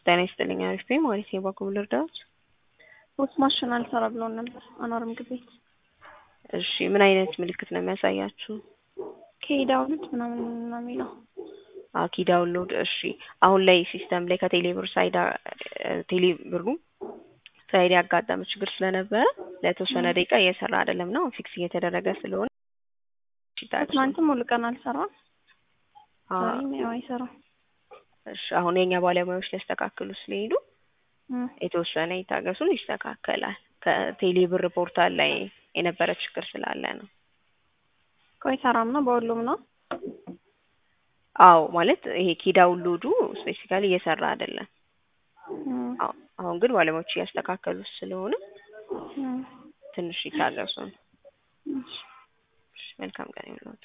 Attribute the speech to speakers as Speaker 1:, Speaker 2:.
Speaker 1: ጤና ይስጥልኝ አሪፍ ነኝ ማለት ነው። በኩል ልርዳዎት?
Speaker 2: ፖስት ማሽን አልሰራ ብሎን ነበር አኗር ምግብ ቤት።
Speaker 1: እሺ ምን አይነት ምልክት ነው የሚያሳያችሁ?
Speaker 2: ከሄዳውሉት ምናምን ነው የሚለው
Speaker 1: አኪ ዳውንሎድ። እሺ አሁን ላይ ሲስተም ላይ ከቴሌብር ሳይድ ቴሌብሩ ሳይድ ያጋጠመ ችግር ስለነበረ ለተወሰነ ደቂቃ እየሰራ አይደለም ነው ፊክስ እየተደረገ ስለሆነ
Speaker 2: ትናንትም ሙሉ ቀን አልሰራም። ዛሬም ያው አይሰራም።
Speaker 1: እሺ አሁን የኛ ባለሙያዎች ሊያስተካክሉ ስለሄዱ የተወሰነ ይታገሱን፣ ይስተካከላል። ከቴሌብር ፖርታል ላይ የነበረ ችግር ስላለ ነው።
Speaker 2: ቆይ ሰራም ነው በሁሉም ነው።
Speaker 1: አዎ ማለት ይሄ ኪዳውንሎዱ ስፔሲፊካሊ እየሰራ አይደለም። አሁን ግን ባለሙያዎች እያስተካከሉት ስለሆነ ትንሽ ይታገሱን። መልካም ቀን ይሁንልዎት።